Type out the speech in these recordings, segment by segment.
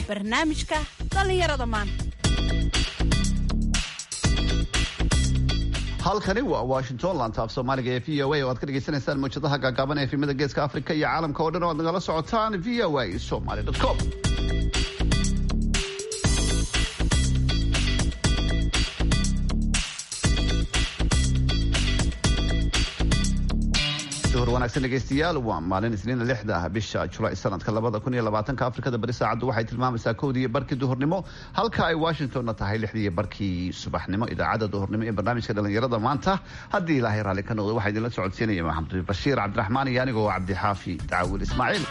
barnaamijka dhallinyarada maanta halkani waa washington laanta af soomaaliga ee v o a oo aad ka dhegaysanaysaan mawjadaha gaagaaban ee efimada geeska afrika iyo caalamka oo dhan oo aad nagala socotaan v o a somaly com duhur wanaagsan dhegeystayaal waa maalin isniina lixda bisha julaay sanadka labada kun iyo labaatanka afrikada bari saacaddu waxay tilmaamaysaa kowdii barkii duhurnimo halka ay washingtonna tahay lixdii barkii subaxnimo idaacadda duhurnimo ee barnaamijka dhalinyarada maanta haddii ilaahay raalli ka noqdo waxaa idinla socodsiinaya maxamed bashiir cabdiraxmaan iyo anigoo cabdixaafi daawil ismaaciil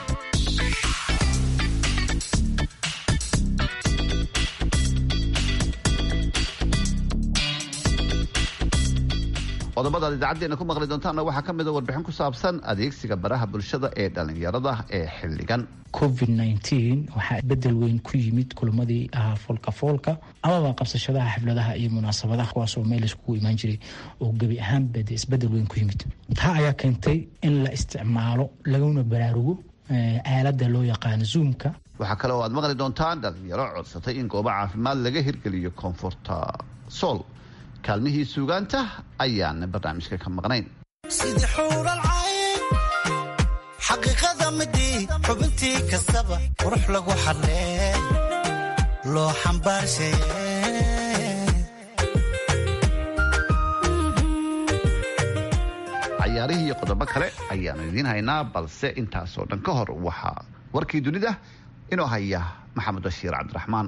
qodobada aad idaacadeena ku maqli doontaanna waxaa ka mida warbixin ku saabsan adeegsiga baraha bulshada ee dhallinyarada ee xilligan covid nteen waxaa bedel weyn ku yimid kulamadii ahaa foolka foolka amaba qabsashadaha xafladaha iyo munaasabadaha kuwaasoo meel iskugu imaan jiray oo gebi ahaanba de isbedel weyn ku yimid taa ayaa keentay in la isticmaalo laguna baraarugo aalada loo yaqaano zoomka waxaa kale oo aad maqli doontaan dhalinyaro codsatay in goobo caafimaad laga hirgeliyo koonfurta sool kaalmihii suugaanta ayaan barnaamijka ka maqnayn sidii xuural cayn xaqiiqada midii xubintii kastaba qurux lagu xadhee loo xambaarshaye cayaarihii iyo qodobo kale ayaanu idiin haynaa balse intaasoo dhan ka hor waxaa warkii dunida inoo haya maxamed bashiir cabdiraxmaan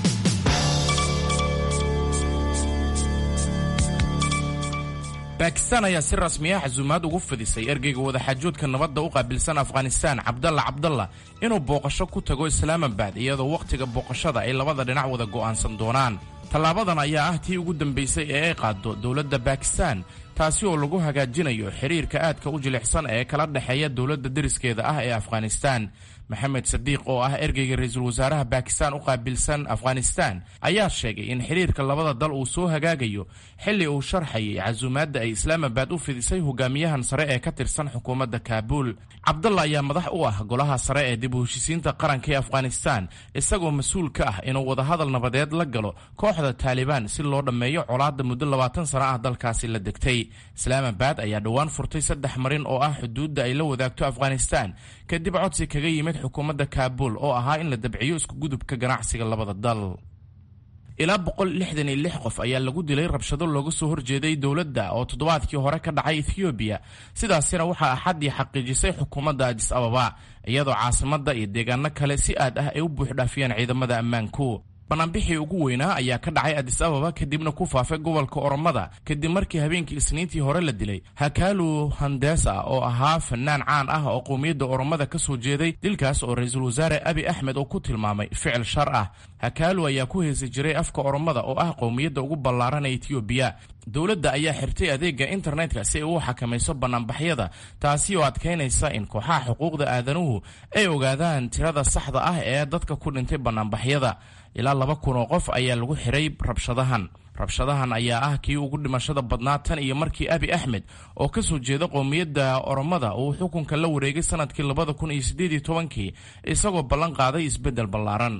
baakistaan ayaa si rasmiya xasuumaad ugu fidisay ergeyga wadaxaajoodka nabadda u qaabilsan afghanistaan cabdalla cabdalla inuu booqasho ku tago islaamabad iyadoo wakhtiga booqashada ay labada dhinac wada go'aansan doonaan tallaabadan ayaa ah tii ugu dambaysay ee ay qaaddo dowladda baakistaan taasi oo lagu hagaajinayo xiriirka aadka u jilicsan ee kala dhexeeya dowladda deriskeeda ah ee afghanistaan maxamed sadiiq oo ah ergeyga ra-iisul wasaaraha baakistaan u qaabilsan afghanistaan ayaa sheegay in xiriirka labada dal uu soo hagaagayo xilli uu sharxayay casuumaadda ay islaamabad u fidisay hogaamiyahan sare ee ka tirsan xukuumadda kaabuul cabdalla ayaa madax u ah golaha sare ee dib u heshisiinta qaranka ee afghanistaan isagoo mas-uul ka ah inuu wadahadal nabadeed la galo kooxda taalibaan si loo dhammeeyo colaadda muddo labaatan sano ah dalkaasi la degtay islaamabad ayaa dhowaan furtay saddex marin oo ah xuduudda ay la wadaagto afghanistaan kadib codsi kaga yimid xukuumadda kaabuul oo ahaa in la dabciyo iskugudubka ganacsiga labada dal ilaa boqol lixdan iyo lix qof ayaa lagu dilay rabshado looga soo horjeeday dowladda oo toddobaadkii hore ka dhacay ethoobiya sidaasina waxaa axaddii xaqiijisay xukuumadda adis ababa iyadoo caasimadda iyo deegaano kale si aad ah ay u buuxdhaafiyeen ciidamada ammaanku banaanbixii ugu weynaa ayaa ka dhacay adis ababa kadibna ku faafay gobolka oromada kadib markii habeenkii isniintii hore la dilay hakaalu handesa oo ahaa fanaan caan ah oo qowmiyadda oromada ka soo jeeday dilkaas oo ra-iisul wasaare abi axmed oo ku tilmaamay ficil shar ah hakaalu ayaa ku heesi jiray afka oromada oo ah qowmiyadda ugu ballaaran ee etoobiya dowladda ayaa xirtay adeega internetka si ay u xakamayso banaanbaxyada taasi oo adkaynaysa in kooxaha xuquuqda aadanuhu ay ogaadaan tirada saxda ah ee dadka ku dhintay banaanbaxyada ilaa laba kun oo qof ayaa lagu xiray rabshadahan rabshadahan ayaa ah kii ugu dhimashada badnaa tan iyo markii abi axmed oo ka soo jeeda qowmiyadda oromada uu xukunka la wareegay sanadkii labada kun iyo siddeed iyo tobankii isagoo ballan qaaday isbeddel ballaaran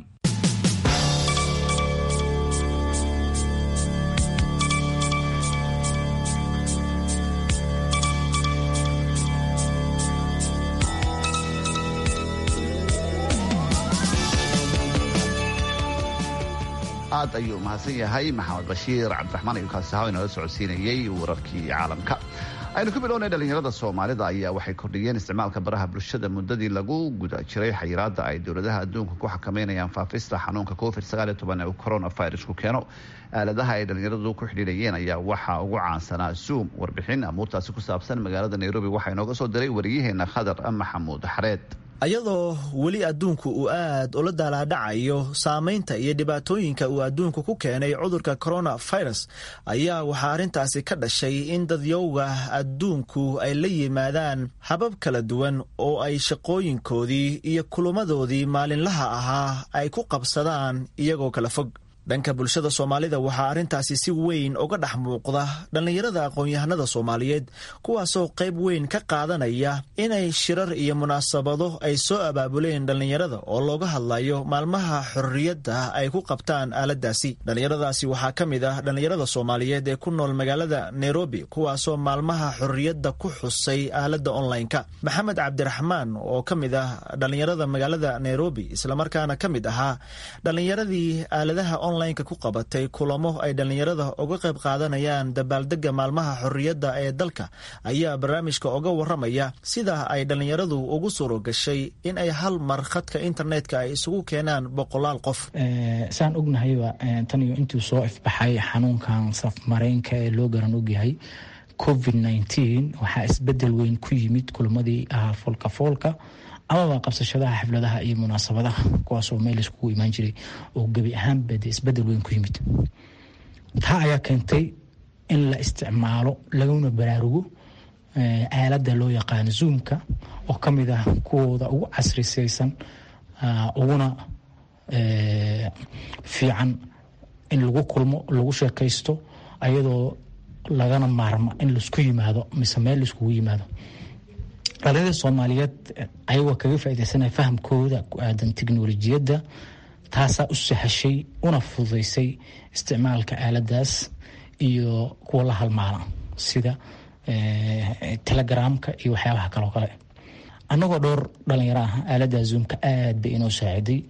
aad ayuu mahadsan yahay maxamed bashiir cabdiraxmaan ayuu kaasi ahaa inala socodsiinayey wararkii caalamka aynu ku bilownay dhalinyarada soomaalida ayaa waxay kordhiyeen isticmaalka baraha bulshada muddadii lagu guda jiray xayiraadda ay dowladaha adduunka ku xakameynayaan faafista xanuunka covid ee coronavirusku keeno aaladaha ay dhalinyaradu ku xidhiidhayeen ayaa waxaa ugu caansanaa zoom warbixin amuurtaasi ku saabsan magaalada nairobi waxaa inooga soo diray wariyaheena khadar maxamuud xareed ayadoo weli adduunku uu aad ula daalaadhacayo saamaynta iyo dhibaatooyinka uu adduunku ku keenay cudurka coronavirus ayaa waxaa arrintaasi ka dhashay in dadyowga adduunku ay la yimaadaan habab kala duwan oo ay shaqooyinkoodii iyo kulamadoodii maalinlaha ahaa ay ku qabsadaan iyagoo kala fog dhanka bulshada soomaalida waxaa arrintaasi si weyn uga dhex muuqda dhallinyarada aqoon-yahanada soomaaliyeed kuwaasoo qayb weyn ka qaadanaya inay shirar iyo munaasabado ay soo abaabuleen dhallinyarada oo looga hadlayo maalmaha xorriyadda ay ku qabtaan aaladaasi dhallinyaradaasi waxaa ka mid ah dhallinyarada soomaaliyeed ee ku nool magaalada nairobi kuwaasoo maalmaha xorriyadda ku xusay aaladda online-ka maxamed cabdiraxmaan oo ka mid ah dhallinyarada magaalada nairobi islamarkaana ka mid ahaa dhallinyaradii aaladaha onlineka ku qabatay kulamo ay dhallinyarada uga qayb qaadanayaan dabaaldega maalmaha xorriyadda ee dalka ayaa barnaamijka uga waramaya sida ay dhallinyaradu ugu suuro gashay in ay hal mar khadka internetka ay isugu keenaan boqolaal qof saan ognahayba tan iyo intuu soo ifbaxay xanuunkan safmareenka ee loo garan ogyahay covid nneteen waxaa isbedel weyn ku yimid kulamadii ahaa foolka foolka amaba qabsashadaha xafladaha iyo munaasabadaha kuwaasoo meel iskugu imaan jiray oo gebi ahaanba dee isbedel weyn ku yimid taa ayaa keentay in la isticmaalo laguna baraarugo aaladda loo yaqaano zoomka oo ka mid ah kuwooda ugu casrisaysan uguna fiican in lagu kulmo lagu sheekaysto ayadoo lagana maarmo in laisku yimaado mise meel laiskugu yimaado dhalinyada soomaaliyeed ayagoo kaga faaideysanaya fahamkooda ku aadan teknolojiyadda taasaa u sahashay una fududeysay isticmaalka aaladaas iyo kuwa la halmaala sida telegramka iyo waxyaabaha kaloo kale annagoo dhowr dhalinyaro ah aaladda zoomka aad bay inoo saaciday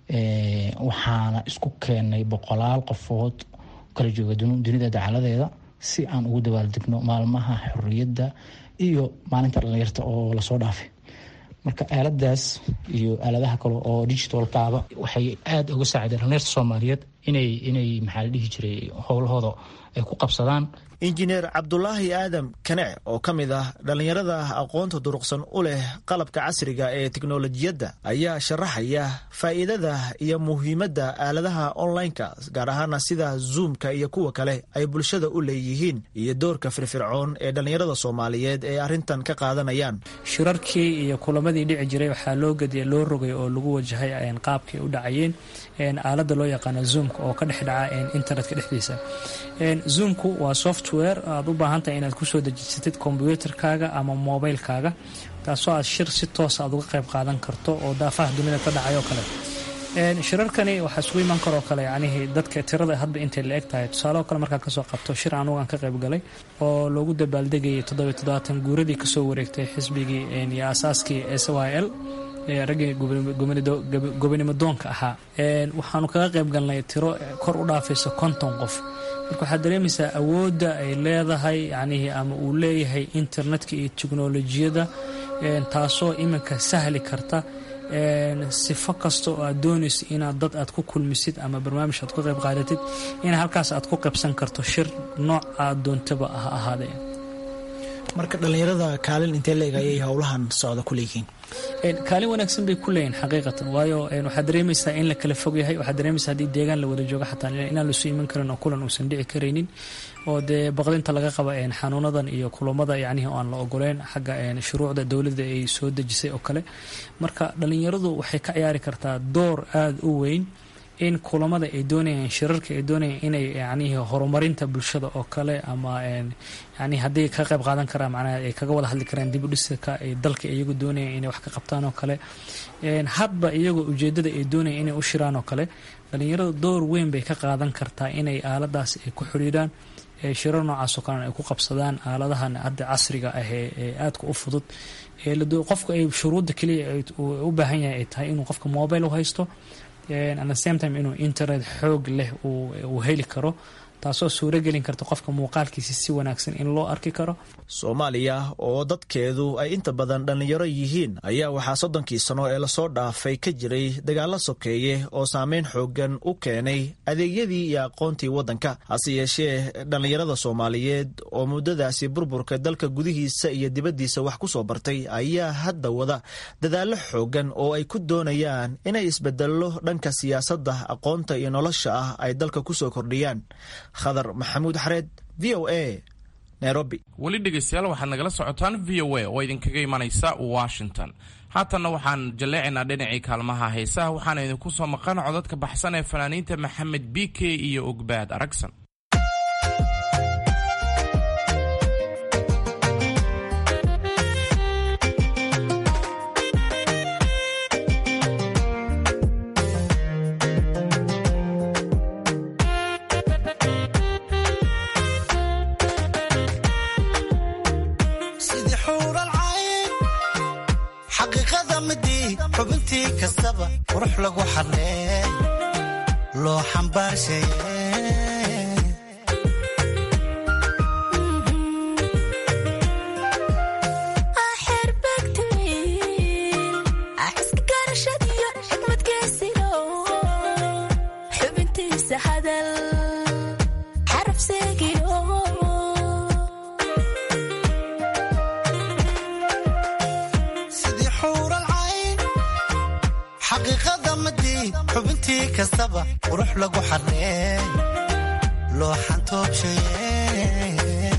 waxaana isku keenay boqolaal qofood kala jooga dunida dacaladeeda si aan ugu dabaaldegno maalmaha xorriyadda iyo maalinta dhalinyarta oo lasoo dhaafay marka aaladaas iyo aaladaha kale oo digitalkaaba waxay aada uga saacideen dhalinyarta soomaaliyeed inay inay maxaa la dhihi jiray howlahooda ay ku qabsadaan injineer cabdulaahi aadam kanec oo ka mid ah dhallinyarada aqoonta duruqsan u leh qalabka casriga ee teknolojiyadda ayaa sharaxaya faa'iidada iyo muhiimadda aaladaha online-ka gaar ahaana sida zoomka iyo kuwa kale ay bulshada u leeyihiin iyo doorka firfircoon ee dhallinyarada soomaaliyeed ee arrintan ka qaadanayaan shirarkii iyo kulamadii dhici jiray waxaa loo gediya loo rogay oo lagu wajahay qaabkay u dhacayeen aalada loo yaqaano zoomka oo ka dhex dhaca internetka dhexdiisa zoomku waa software aada u baahantahay inaad kusoo dejisatid kombyuutarkaaga ama mobilkaaga taasoo aad shir si toosa aad uga qayb qaadan karto oo daafaha dunida ka dhacay oo kale shirarkani waxaa isugu imaan karoo kale yacnihii dadka tirada hadba intay la eg tahay tusaaleoo kale markaa kasoo qabto shir anugu aan ka qayb galay oo loogu dabaaldegayay toddobiy toddobaatan guuradii kasoo wareegtay xisbigii iyo aasaaskii s y l raggii gobonimo doonka ahaa waxaanu kaga qayb galnay tiro kor u dhaafaysa konton qof marka waxaad dareemaysaa awoodda ay leedahay yacnihii ama uu leeyahay internetka iyo teknolojiyadda taasoo iminka sahli karta sifo kasta oo aad doonayso inaad dad aad ku kulmisid ama barnaamij aad ku qayb qaadatid in halkaas aad ku qaybsan karto shir nooc aad doontaba ha ahaadee marka dhallinyarada kaalin intee leeg ayay howlahan socda ku leeyihiin kaalin wanaagsan bay ku leeyihin xaqiiqatan waayo waxaad dareemaysaa in la kala fog yahay waxaad dareemaysaa haddii deegaan la wada joogo xataa inaan lasu iman karin oo kulan uusan dhici karaynin oo dee baqdinta laga qaba xanuunadan iyo kulamada yacnihii aan la ogoleyn xagga shuruucda dowladda ay soo dejisay oo kale marka dhallinyaradu waxay ka ciyaari kartaa door aada u weyn in kulamada ay doonayaan shirarka ay doonayaan inay yacnihii horumarinta bulshada oo kale ama yani haddii ka qayb qaadan karaan macnaha ay kaga wada hadli karaan dib u dhisaka ay dalka iyagu doonayaan inay wax ka qabtaan oo kale hadba iyagoo ujeeddada ay doonayaan inay u shiraan oo kale dhallinyarada door weyn bay ka qaadan kartaa inay aaladaas ay ku xidhiidhaan shirar noocaasoo kalena ay ku qabsadaan aaladahan hadda casriga ah ee aadka u fudud qofku ay shuruudda keliya u baahan yahay ay tahay inuu qofka mobile u haysto at the same time inuu internet xoog leh uu heli karo taasoo suuro gelin karta qofka muuqaalkiisa si wanaagsan in loo arki karo soomaaliya oo dadkeedu ay inta badan dhallinyaro yihiin ayaa waxaa soddonkii sano ee lasoo dhaafay ka jiray dagaalo sokeeye oo saameyn xoogan u keenay adeegyadii iyo aqoontii waddanka hase yeeshee dhallinyarada soomaaliyeed oo muddadaasi burburka dalka gudihiisa iyo dibaddiisa wax ku soo bartay ayaa hadda wada dadaallo xoogan oo ay ku doonayaan inay isbedello dhanka siyaasadda aqoonta iyo nolosha ah ay dalka ku soo kordhiyaan khadar maxamuud xareed v o a nairobi weli dhegaystayaal waxaad nagala socotaan v o a oo idinkaga imanaysa washington haatanna waxaan jalleecaynaa dhinacii kaalmaha heesaha waxaana idinku soo maqan codadka baxsan ee fanaaniinta maxamed b k iyo ogbaad aragsan sidii xuural cayn xaqiiqada midii xubintii kastaba qurux lagu xarlee loo xambaarshaye xubintiisa hadal xaraf seegino sidii xuural cayn xaqiiqada midii xubintii kastaba qurux lagu xarlee loo xantoobshaye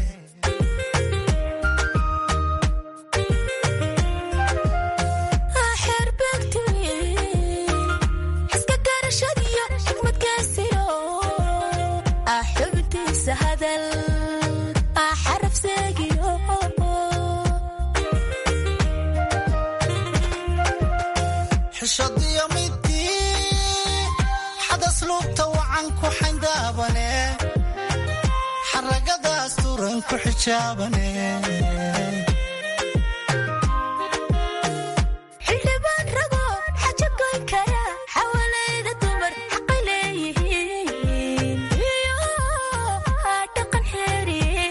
iska garashadiyo xikmadkaasino xubintiisa hadal xaraf seegino xishadiyo midii xadas luubta wacan ku xayndaabane xaragadaas turan ku xijaabane xildhibaan rago xaja goyn kara xawalayda dumar xaqay leeyihiin iyo dhaqan xeeriye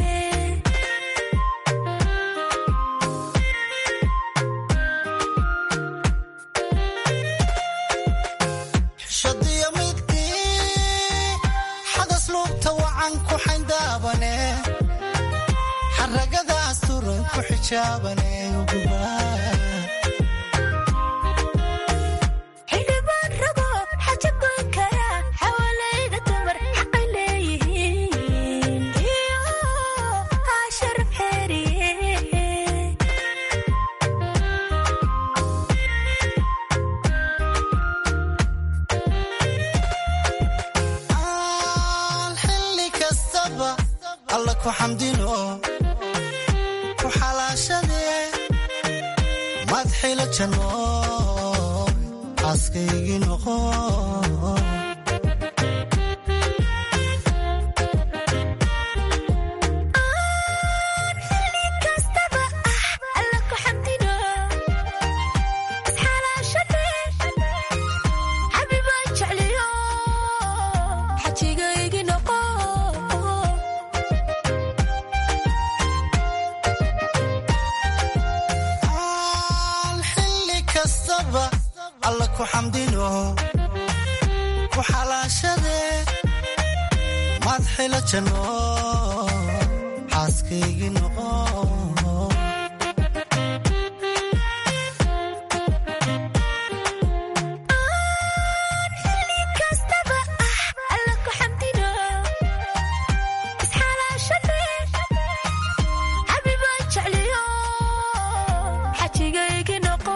xishadiyo midii xadas luubta wacan ku xayndaabane xaragadaas turan ku xijaabane xildhibaan rago xaja goyn kara xawalayda dumar xaqay leeyihiin iyo sharaf xeeriye aan xilli kastaba alla ku xamdino ku xalaashadee madxila janno xaaskaygii noqo kastaba ah alla ku xamdino isxalaashade xabibaan jecliyo xajigaygi noqo aan xilli kastaba alla ku xamdino ku xalaashadee madxila janno xaaskaygii noqo kastaba ah alla ku xamdino isxalaashade xabibaan jecliyo xajigaygi noqo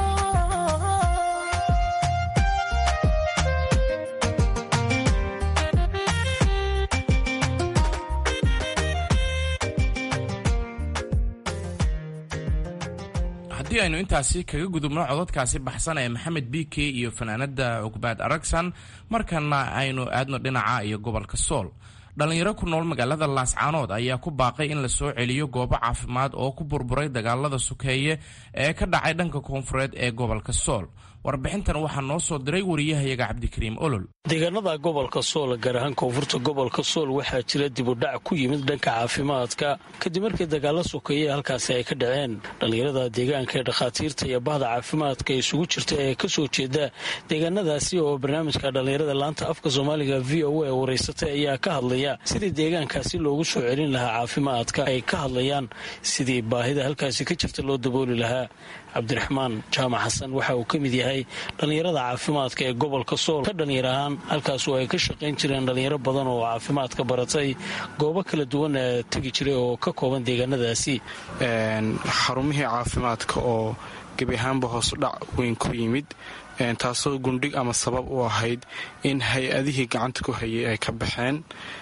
haddii aynu intaasi kaga gudubno codadkaasi baxsan ee maxamed b k iyo fanaanada cugbaad aragsan markana aynu aadno dhinaca iyo gobolka sool dhallinyaro ku nool magaalada laascaanood ayaa ku baaqay in la soo celiyo goobo caafimaad oo ku burburay dagaalada sukeeye ee ka dhacay dhanka koonfureed ee gobolka sool warbixintan waxaa noo soo diray wariyahayaga cabdikariim olol deegaanada gobolka sool gaar ahaan koonfurta gobolka sool waxaa jira dibudhac ku yimid dhanka caafimaadka kadib markii dagaalo sokeeye halkaasi ay ka dhaceen dhallinyarada deegaanka ee dhakhaatiirta iyo bahda caafimaadka isugu jirta ee kasoo jeeda deegaanadaasi oo barnaamijka dhallinyarada laanta afka soomaaliga v o a wareysatay ayaa ka hadlaya sidii deegaankaasi loogu soo celin lahaa caafimaadka ay ka hadlayaan sidii baahida halkaasi ka jirta loo dabooli lahaa cabdiraxmaan jaamac xasan waxa uu ka mid yahay yahay dhallinyarada caafimaadka ee gobolka sool ka dhallinyar ahaan halkaas oo ay ka shaqayn jireen dhallinyaro badan oo caafimaadka baratay goobo kala duwan tegi jiray oo ka kooban deegaanadaasi xarumihii caafimaadka oo gebi ahaanba hoosudhac weyn ku yimid taasoo gundhig ama sabab u ahayd in hay-adihii gacanta ku hayay ay ka baxeen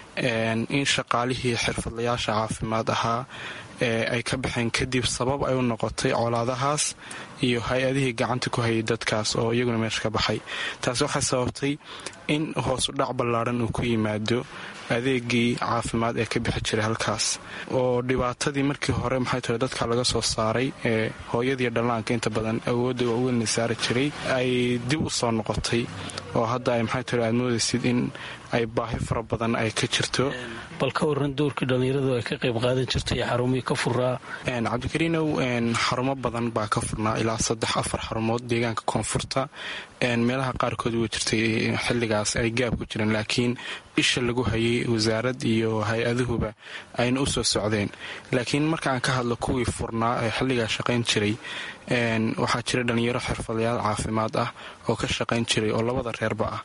in shaqaalihii xirfadlayaasha caafimaad ahaa ay ka baxeen kadib sabab ay u noqotay colaadahaas iyo hay-adihii gacanta ku hayay dadkaas oo iyaguna meesha ka baxay taasi waxay sababtay in hoosudhac ballaadhan uu ku yimaado adeegii caafimaad ee ka bixi jiray halkaas oo dhibaatadii markii hore maxay tahay dadka laga soo saaray ee hooyadii dhallaanka inta badan awoodda waaweynla saari jiray ay dib u soo noqotay oo hadda ay maxay tahay aad moodaysid in ay baahi fara badan ay ka jirto bal ka waran doorkii dhallinyaradu ay ka qayb qaadan jirtay xarumihii ka furaa cabdikariinow xarumo badan baa ka furnaa ilaa saddex afar xarumood deegaanka koonfurta meelaha qaarkood way jirtay xilligaas ay gaab ku jireen laakiin isha lagu hayay wasaarad iyo hay-aduhuba ayna u soo socdeen laakiin marka aan ka hadlo kuwii furnaa ee xilligaa shaqayn jiray waxaa jira dhallinyaro xirfadayaal caafimaad ah oo ka shaqayn jiray oo labada reerba ah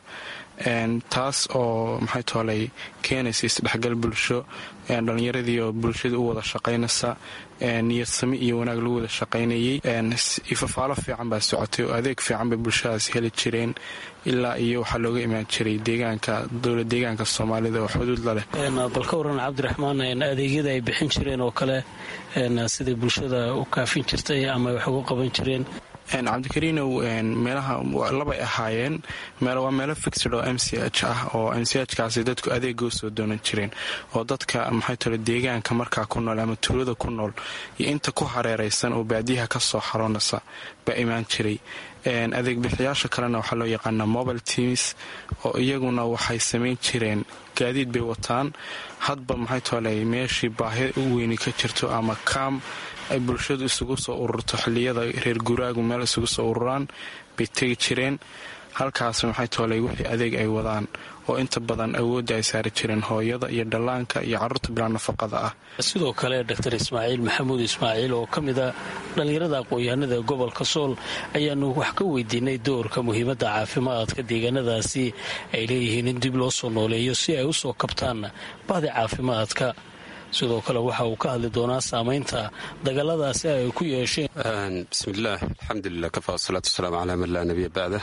taas oo maxay toolay keenaysa isdhexgal bulsho dhallinyaradii oo bulshada u wada shaqaynaysa niyadsami iyo wanaag lagu wada shaqaynayay ifafaalo fiican baa socotay oo adeeg fiican bay bulshadaas heli jireen ilaa iyo waxaa looga imaan jiray deegaanka dowla deegaanka soomaalida oo xuduud la leh bal ka waran cabdiraxmaan adeegyada ay bixin jireen oo kale siday bulshada u kaafin jirtay ama wax uga qaban jireen cabdikariinow meelaha labay ahaayeen waa meelo fixid oo m c h ah oo m c h kaasi dadku adeega u soo doonan jireen oo dadka maxay tale deegaanka markaa ku nool ama tuulada ku nool iyo inta ku hareeraysan oo baadiyaha ka soo xaroonaysa baa imaan jiray adeeg bixiyaasha kalena waxaa loo yaqaanaa mobile teams oo iyaguna waxay samayn jireen gaadiid bay wataan hadba maxay tole meeshii baahi u weyni ka jirto ama kaam ay bulshadu isugu soo ururto xilliyada reer guraagu meel isugu soo ururaan bay tegi jireen halkaas maxay toolay wixii adeeg ay wadaan oo inta badan awoodda ay saari jireen hooyada iyo dhallaanka iyo carruurta bilaa nafaqada ah sidoo kale dor ismaaciil maxamuud ismaaciil oo ka mid a dhallinyarada aqoon-yahanada gobolka sool ayaanu wax ka weydiinay doorka muhiimadda caafimaadka deegaanadaasi ay leeyihiin in dib loo soo nooleeyo si ay u soo kabtaan bahdi caafimaadka sidoo kale waxa uu ka hadli doonaa saamaynta dagaaladaasi ay ku yeesheen bismillaah alxamdulilah kafa wasalaatu wasalaamu calaa man laa nabiya bacda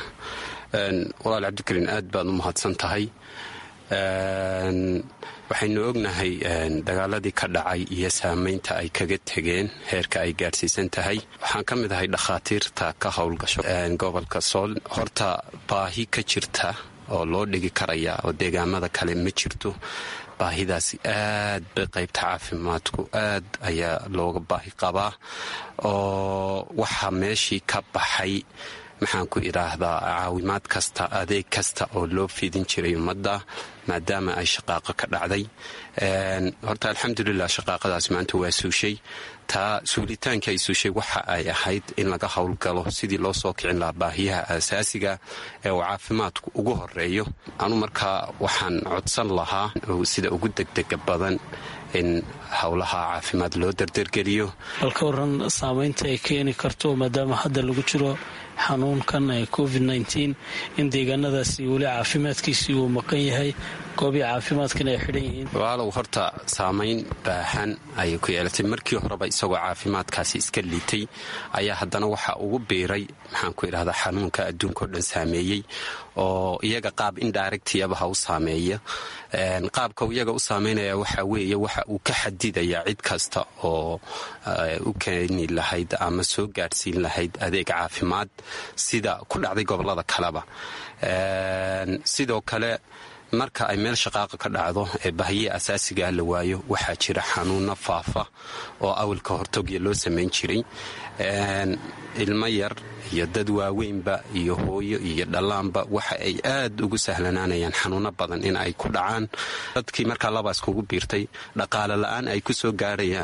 walaal cabdikariin aad baad u mahadsan tahay waxaynu ognahay dagaaladii ka dhacay iyo saamaynta ay kaga tegeen heerka ay gaadhsiisan tahay waxaan ka mid ahay dhakhaatiirta ka howlgasho gobolka sool horta baahi ka jirta oo loo dhigi karaya oo deegaamada kale ma jirto baahidaasi aad bay qaybta caafimaadku aad ayaa looga baahi qabaa oo waxaa meeshii ka baxay maxaan ku idhaahdaa caawimaad kasta adeeg kasta oo loo fidin jiray ummadda maadaama ay shaqaaqa ka dhacday horta alxamdulilah shaqaaqadaas maanta waa suushay taa suulitaanka ay suushay waxa ay ahayd in laga howlgalo sidii loo soo kicin lahaa baahiyaha aasaasiga ee uu caafimaadku ugu horeeyo anu markaa waxaan codsan lahaa sida ugu degdega badan in howlaha caafimaad loo dardargeliyo bal ka waran saamaynta ay keeni karto maadaama hadda lagu jiro xanuunkan covid in deegaanadaasi weli caafimaadkiisii uu maqan yahay goobii caafimaadkana ay xidhan yihiin walaalow horta saamayn baahan ayay ku yeelatay markii horeba isagoo caafimaadkaasi iska liitay ayaa haddana waxa ugu biiray maxaan ku idhahdaa xanuunka adduunkao dhan saameeyey oo iyaga qaab indirectiyaba ha u saameeya qaabka iyaga u saameynaya waxa weeye waxa uu ka xadidaya cid kasta oo u keeni lahayd ama soo gaadhsiin lahayd adeeg caafimaad sida ku dhacday gobolada kaleba sidoo kale marka ay meel shaqaaqa ka dhacdo ee bahiye asaasigaa la waayo waxaa jira xanuunno faafa oo awalka hortogya loo samayn jiray ilmo yar iyo dad waaweynba iyo hooyo iyo dhallaanba waxa ay aad ugu sahlanaanayaan xanuuno badan in ay ku dhacaan dadkii markaa labaas kugu biirtay dhaqaale la-aan ay ku soo gaarayaan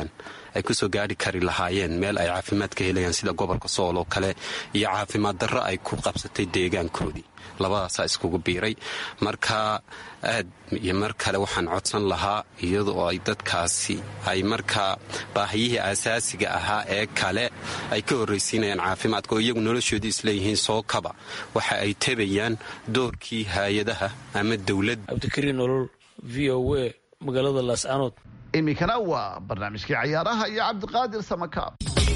ay kusoo gaari kari lahaayeen meel ay caafimaad ka helayaan sida gobolka sool oo kale iyo caafimaad darro ay ku qabsatay deegaankoodii labadaasaa iskugu biiray marka aad iyo mar kale waxaan codsan lahaa iyadoo ay dadkaasi ay markaa baahiyihii asaasiga ahaa ee kale ay ka horraysiinayaan caafimaadka oo iyagu noloshoodii isleeyihiin soo kaba waxa ay tebayaan doorkii hay-adaha ama dowladda cabdikariin nolol v o a magaalada laascanood iminkana waa barnaamijkii cayaaraha iyo cabdiqaadir samakaab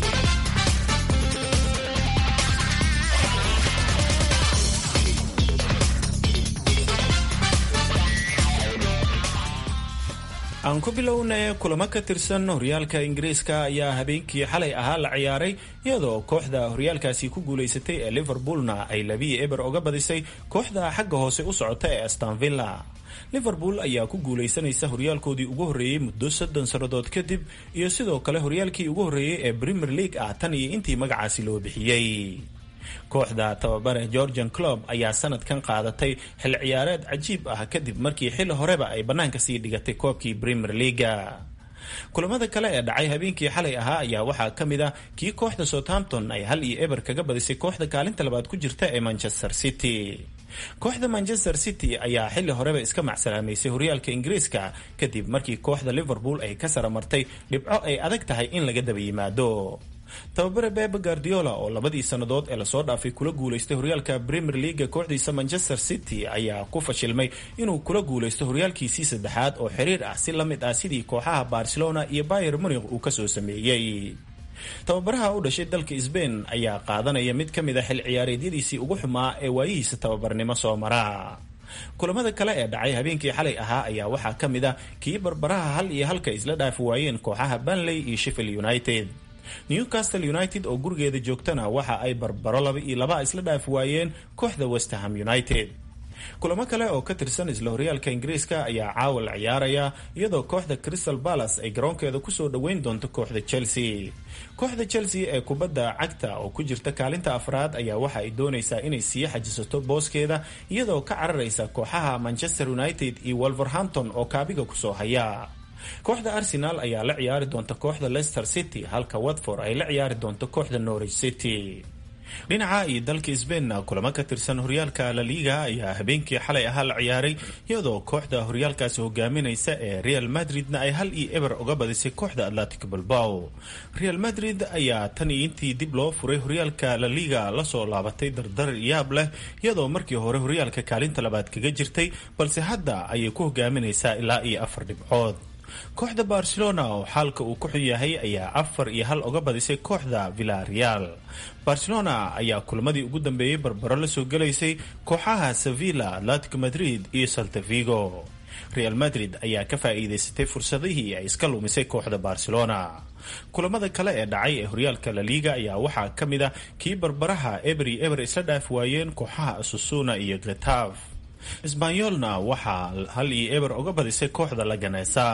aan ku bilownay kulamo ka tirsan horyaalka ingiriiska ayaa habeenkii xalay ahaa la ciyaaray iyadoo kooxda horyaalkaasi ku guulaysatay ee liverpoolna ay labiyi eber oga badisay kooxda xagga hoose u socota ee astonvilla liverpool ayaa ku guulaysanaysa horyaalkoodii ugu horreeyey muddo soddon sannadood kadib iyo sidoo kale horyaalkii ugu horreeyey ee premier league ah tan iyo intii magacaasi loo bixiyey kooxda tababare georgian club ayaa sanadkan qaadatay xil ciyaareed cajiib ah kadib markii xilli horeba ay bannaanka sii dhigatay koobkii premier leaga kulamada kale ee dhacay habeenkii xalay ahaa ayaa waxaa ka mid ah kii kooxda southampton ay hal iyo eber kaga badisay kooxda kaalinta labaad ku jirta ee manchester city kooxda manchester city ayaa xilli horeba iska macsalaamaysay horyaalka ingiriiska kadib markii kooxda liverpool ay ka saramartay dhibco ay adag tahay in laga daba yimaado tababare bebe guardiola oo labadii sannadood ee lasoo dhaafay kula guulaystay horyaalka premier leaga kooxdiisa manchester city ayaa ku fashilmay inuu kula guulaysto horyaalkiisii saddexaad oo xiriir ah si la mid ah sidii kooxaha barcelona iyo bayer munich uu kasoo sameeyey tababaraha u dhashay dalka sbain ayaa qaadanaya mid ka mid a xil ciyaareedyadiisii ugu xumaa ee waayihiisa tababarnimo soo mara kulamada kale ee dhacay habeenkii xalay ahaa ayaa waxaa ka mid ah kii barbaraha hal iyo halka isla dhaafi waayeen kooxaha banley iyo sheffield united newcastle united oo gurigeeda joogtana waxa ay barbaro laba iyo laba isla dhaafi waayeen kooxda westerham united kulamo kale oo ka tirsan isla horyaalka ingiriiska ayaa caawa la ciyaaraya iyadoo kooxda crystal palace ay garoonkeeda kusoo dhoweyn doonto kooxda chelsea kooxda chelsea ee kubadda cagta oo ku jirta kaalinta afraad ayaa waxa ay doonaysaa inay sii xajisato booskeeda iyadoo ka cararaysa kooxaha manchester united iyo wolverhampton oo kaabiga kusoo haya kooxda arsenal ayaa la ciyaari doonta kooxda leicester city halka watford ay la ciyaari doonto kooxda norwich city dhinaca iyo dalka sbainna kulamo ka tirsan horyaalka la liga ayaa habeenkii xalay ahaa la ciyaaray iyadoo kooxda horyaalkaasi hogaaminaysa ee real madridna ay hal iyo eber uga badisay kooxda atlantic bilbao real madrid ayaa tan iyo intii dib loo furay horyaalka la liga lasoo laabatay dardar yaab leh iyadoo markii hore horyaalka kaalinta labaad kaga jirtay balse hadda ayay ku hogaaminaysaa ilaa iyo afar dhibcood kooxda barcelona oo xaalka uu ku xun yahay ayaa afar iyo hal uga badisay kooxda villareal barcelona ayaa kulamadii ugu dambeeyey barbaro la soo gelaysay kooxaha sevilla atletico madrid iyo saltavigo real madrid ayaa ka faa'iidaysatay fursadihii ay iska lumisay kooxda barcelona kulamada kale ee dhacay ee horyaalka la liga ayaa waxaa ka mid ah kii barbaraha eberi eber isla dhaaf waayeen kooxaha asusuna iyo gretaf sbanyolna waxaa hal iyo eber uga badisay kooxda laganesa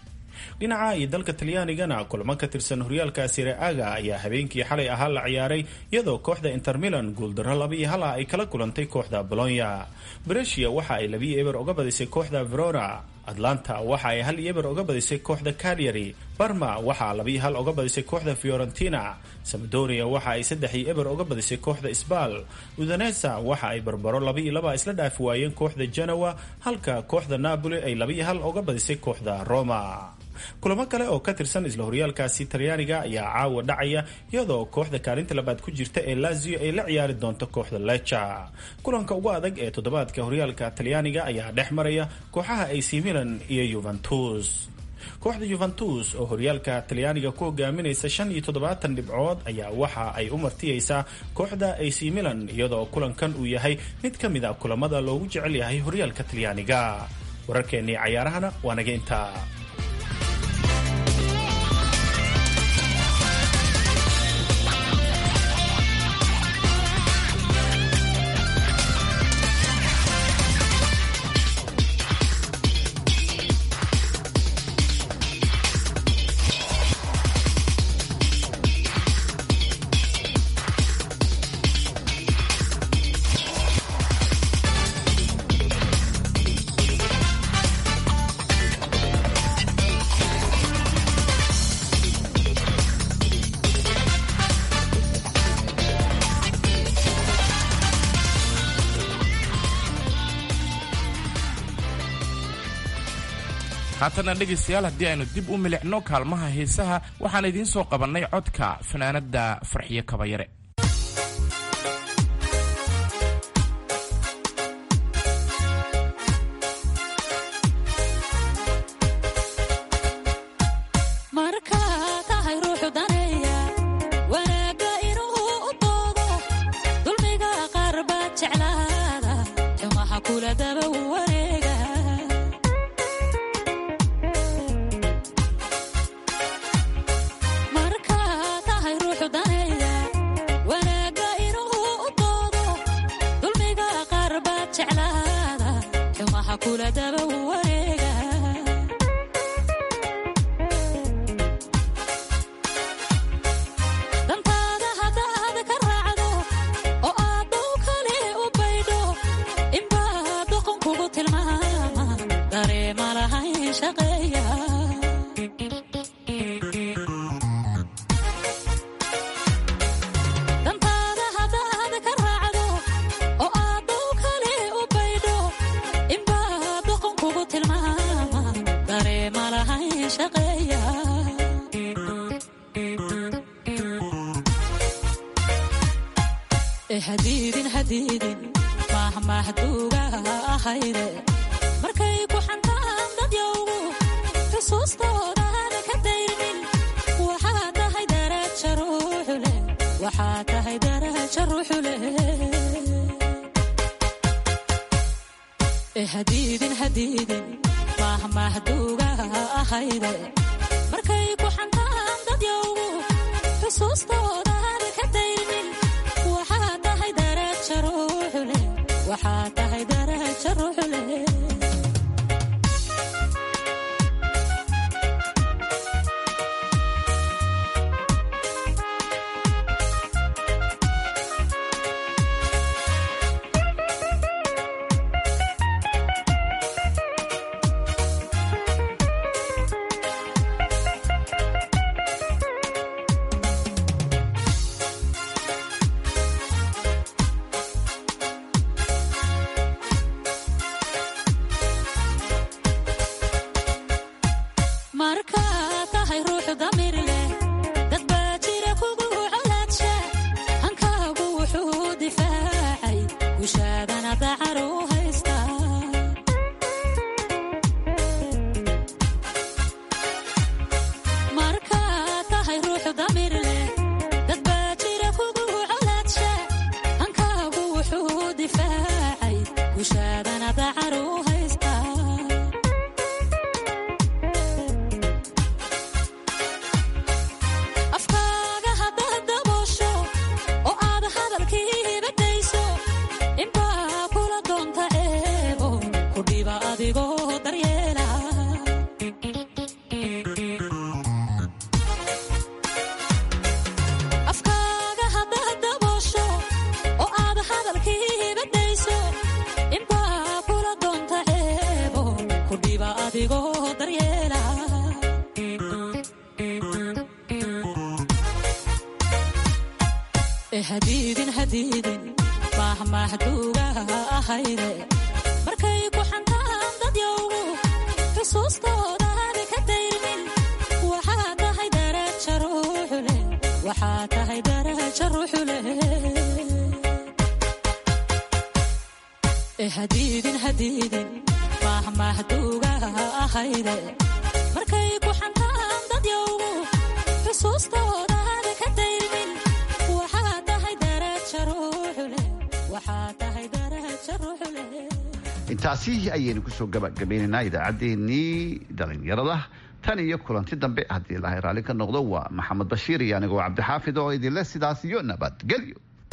dhinaca iyo dalka talyaanigana kulamo ka tirsan horyaalka sire-aga ayaa habeenkii xalay ahaa la ciyaaray iyadoo kooxda inter milan guuldaro laba iyo hal ah ay kala kulantay kooxda bolonya brescia waxa ay labiyo eber uga badisay kooxda verona atlanta waxa ay hal iyo eber uga badisay kooxda calyary barma waxaa labiyo hal uga badisay kooxda fiorentina samadonia waxa ay saddex iyo eber uga badisay kooxda sbal udanesa waxa ay barbaro laba iyo laba isla dhaafi waayeen kooxda genoa halka kooxda napoli ay labiyo hal uga badisay kooxda roma kulamo kale oo ka tirsan isla horyaalkaasi talyaaniga ayaa caawa dhacaya iyadoo kooxda kaalinta labaad ku jirta ee lazio ay la ciyaari doonto kooxda leca kulanka ugu adag ee toddobaadka horyaalka talyaaniga ayaa dhex maraya kooxaha ac milan iyo yuventus kooxda yuventus oo horyaalka talyaaniga ku hogaaminaysa shan iyo toddobaatan dhibcood ayaa waxa ay u martiyeysaa kooxda ac milan iyadoo kulankan uu yahay mid ka mid a kulamada loogu jecel yahay horyaalka talyaaniga wararkeennii cayaarahana waa naga intaa haatana dhegaystayaal haddii aynu dib u milicno kaalmaha heesaha waxaan idiin soo qabannay codka fanaanadda farxiyo kabayare markaa tahay ruuxu daneeya wanaagga inuu u doodo dulmiga qaar baad jeclaada xumaha kula daba wareega markaa tahay ruuxu daneeya wanaagga inuu u doodo dulmiga qaar baad jeclaada xumaha kula daba wareega dantaada haddaad ka raacdo oo aad dhow kale u baydho inbaa doqon kugu tilmaama dareema lahayn shaqeeya dantaada haddaad ka raacdo oo aad dhow kale u baydho inbaa doqon kugu tilmaama dareema lahayn shaqeeya ee hadiidin hadiidin mahmahduuga ahayde markay ku xantaan dad yowgu xusuustoodan ka dayrmin waxaa tahay daraja ruuxu leh waxaa tahay daraja ruuxu leh ee hadiidin hadiidin mahmahduuga ahayde markay ku xantaan dad yowgu xusuustoodan ka dayrmin waxaa tahay daraja ruuxu leh waxaa tahay daraja ruuxu leh markaa tahay ruuxu damir leh dad baa jira kugu colaadsha hankaagu wuxuu difaacay gushaadana dacar u haysta markaa tahay ruuxu damir leh dad baa jira kugu colaadsha hankaagu wuxuu difaacay gushaadana dacar u haysta afkaaga haddaad daboosho oo aad hadalkiiba dayso inbaa kula doonta eebo ku dhiba adigoo daryeela afkaaga haddaad daboosho oo aad hadalkiiba dayso inbaa kula doonta eebo ku dhiba adigoo daryeela ee hadiidin hadiidin mahmahduuga ahayde markay ku xantaan dad yowgu xusuustoodan ka dayrmin waxaa tahay daraja ruuxu leh waxaa tahay daraja ruuxu leh ee hadiidin hadiidin mahmahduuga ahayde markay ku xantaan dad yowgu xusuustoodan ka dayrmin waxaa tahay daraja ruuxu leh waxaa tahay daraja ruuxu leh intaasi ayaynu kusoo gabagabaynaynaa idaacaddeenii dhalinyarada tan iyo kulanti dambe haddii ilaahay raalli ka noqdo waa maxamed bashiir iyo anigoo cabdixaafid oo idinle sidaas iyo nabadgelyo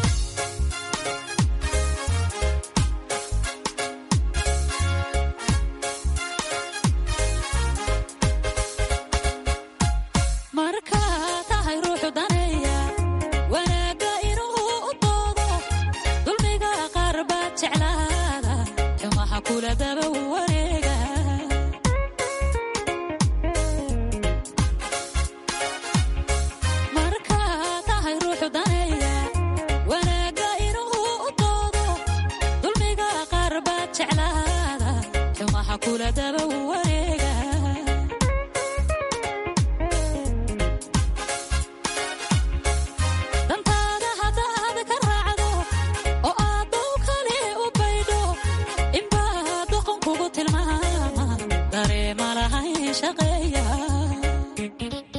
markaa tahay ruuxu daneeya wanaagga inuu u doodo dulmiga qaar baad jeclaada xumaha kula daba wareega markaa tahay ruuxu daneeya xareeya